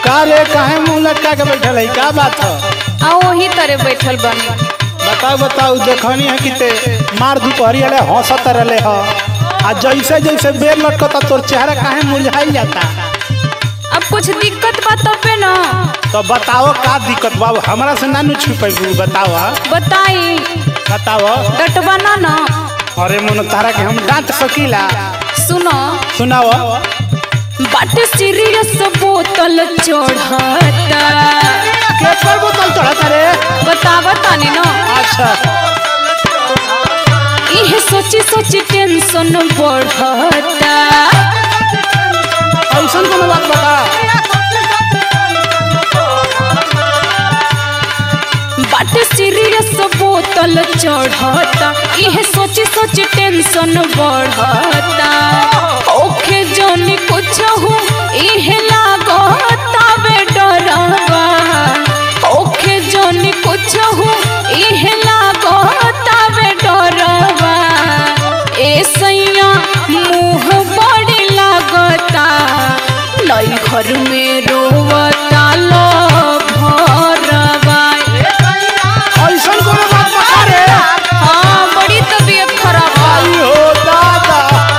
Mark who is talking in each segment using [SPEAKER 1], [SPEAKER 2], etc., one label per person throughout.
[SPEAKER 1] का रे काहे मुंह लटका के बैठल है का बात है
[SPEAKER 2] आ वही तरे बैठल बनी
[SPEAKER 1] बताओ बताओ देखनी है कि ते मार दुपहरी वाले हंसत रहले ह आ जैसे जैसे बेर लटकता तोर चेहरा काहे मुरझाई जाता
[SPEAKER 2] अब कुछ दिक्कत बा तबे न
[SPEAKER 1] तो बताओ का दिक्कत बा हमरा से ना नु छुपैबू बताओ
[SPEAKER 2] बताई
[SPEAKER 1] बताओ
[SPEAKER 2] डटवा ना न
[SPEAKER 1] अरे मन तारा के हम डांट सकीला
[SPEAKER 2] सुनो
[SPEAKER 1] सुनाओ
[SPEAKER 2] बाटे सीरियस बोतल चढ़ता
[SPEAKER 1] के पर बोतल चढ़ता रे
[SPEAKER 2] बतावा तानी न
[SPEAKER 1] अच्छा
[SPEAKER 2] इहे सोची सोची टेंशन बढ़ता
[SPEAKER 1] ऐसन कोनो बात बता
[SPEAKER 2] बाटे सीरियस बोतल चढ़ता इहे सोची सोची टेंशन बढ़ता ओखे जोनी कुछ हो इहे लागता बे डरवा ओखे जोनी कुछ हो इहे लागता बे डरवा ए सैया मुंह बड़ी लागता नई घर में रोवता लो भरवा
[SPEAKER 1] ऐसन कोनो बात बता रे
[SPEAKER 2] हाँ बड़ी तबीयत खराब बा
[SPEAKER 1] आई हो दादा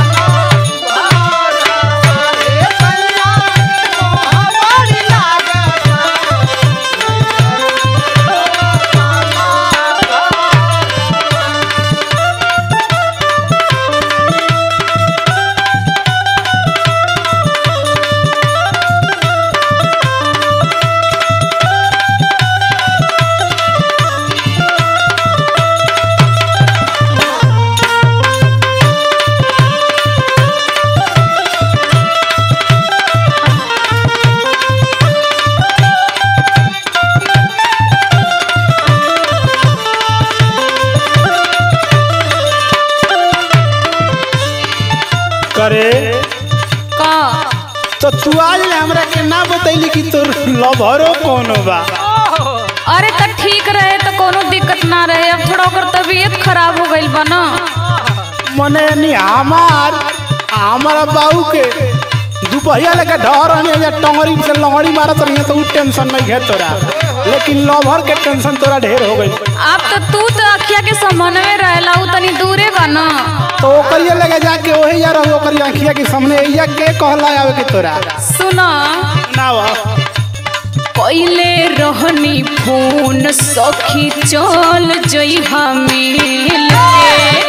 [SPEAKER 1] करे
[SPEAKER 2] का
[SPEAKER 1] तो तू आज ले हमरा के ना बतैली कि तोर लभरो कोनो बा
[SPEAKER 2] अरे त ठीक रहे तो कोनो दिक्कत ना रहे अब थोड़ा ओकर तबीयत खराब हो गइल बा ना
[SPEAKER 1] मने नहीं हमार हमारा बाबू के दुपहिया लेके ढहर रहनी या टंगरी से लंगड़ी मारत रही तो उ टेंशन नहीं है तोरा लेकिन लभर के टेंशन तोरा ढेर हो गई
[SPEAKER 2] अब तो तू तो अखिया के समन्वय रहेला उ तनी दूरे बा ना
[SPEAKER 1] तो ओकरिया लगे जाके ओही यार ओकरी आंखिया के सामने या के कहला आवे के तोरा
[SPEAKER 2] सुना
[SPEAKER 1] ना वा
[SPEAKER 2] पहले रहनी फोन सखी चल जइहा मिल के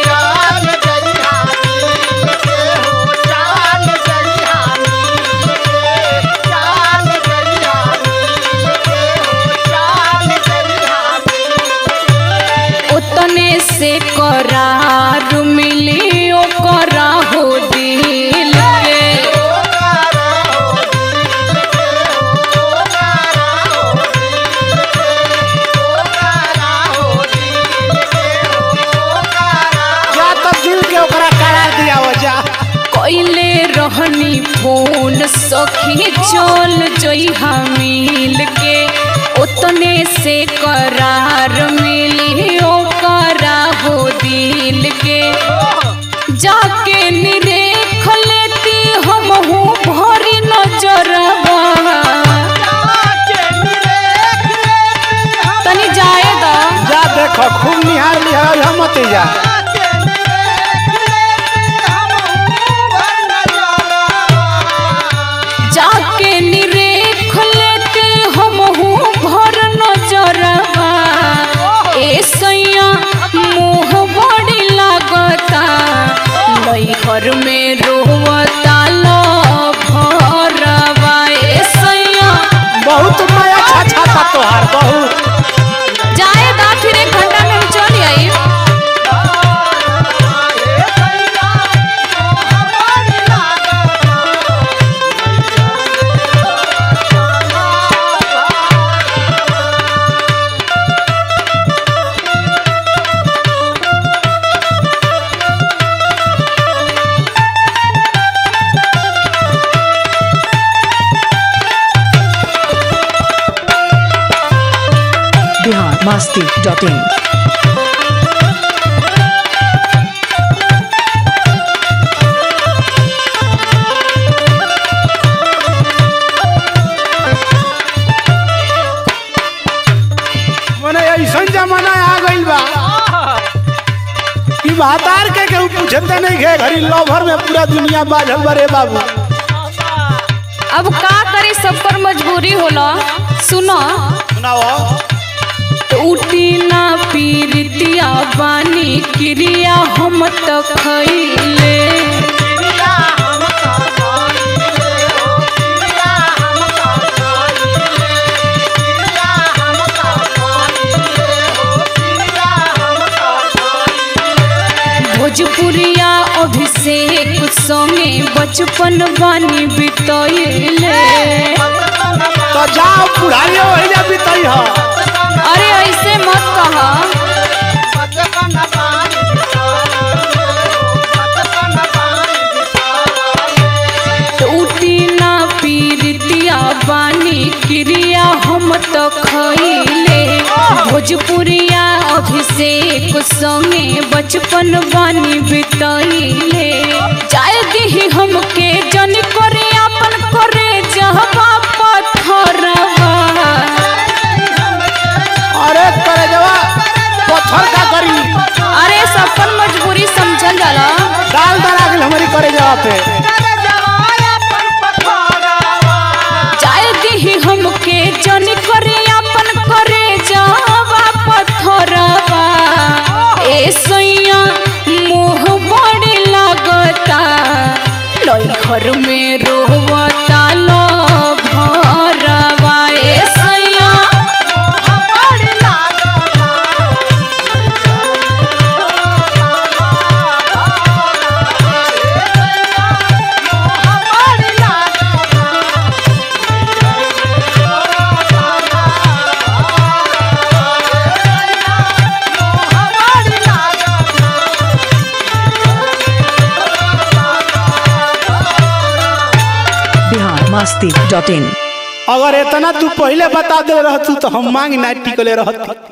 [SPEAKER 2] उतने से करार मिली ओकरा हो दिल के
[SPEAKER 1] जा तो दिल के ओकरा करार दिया हो जा
[SPEAKER 2] कैले रहनी फोन सखी चल जइहा मिल के उतने से करार मिली ओकरा हो दिल के जाके निरेख लेती हम हूँ भरी नजरवा तनी जाए दा
[SPEAKER 1] जा देखो खूब निहार निहार हम मत जा
[SPEAKER 2] जाके निरेख लेते हम हूँ भर नजरवा ए सैया मुँह बड़ी लागता नई घर में रोवता लो भरवा ए सैया
[SPEAKER 1] बहुत माया छाछा था तोहार बहुत
[SPEAKER 2] जाए दा फिर एक घंटा में हम चल आई
[SPEAKER 3] बिहार मस्ती डॉट इन
[SPEAKER 1] महतार के केहू पूछते नहीं घे घड़ी लवर में पूरा दुनिया बाझल बरे बाबू
[SPEAKER 2] अब का करी सब पर मजबूरी होला सुनो
[SPEAKER 1] सुनाओ
[SPEAKER 2] टूटी ना पीरितिया बानी क्रिया हम त खैले भोजपुरिया अभिषेक संगे बचपन बानी बितैले
[SPEAKER 1] तो जाओ बुढ़ाइयो वही जा बीतई ह
[SPEAKER 2] अरे ऐसे मत कहा टूटी ना पीरितिया बानी क्रिया हम त खैले भोजपुरिया अभिषेक संगे बचपन बानी बितैले जाय दिही हमके जन करे अपन करे जहबा पत्थरवा
[SPEAKER 1] अरे करे जवा पत्थर का करी
[SPEAKER 2] अरे सबन मजबूरी समझल जाला
[SPEAKER 1] डाल डरा गेल हमारी करे जवा पे
[SPEAKER 2] जाय दिही हमके जन करे अपन करे जावा पत्थरवा ए सैया मोह बड़े लागता लई घर में रोवता लो भरवा ए सैया
[SPEAKER 3] बिहार मस्ती डॉट इन
[SPEAKER 1] अगर इतना तू पहले बता दे रहतू तो हम मांग नाइट टिकले रहती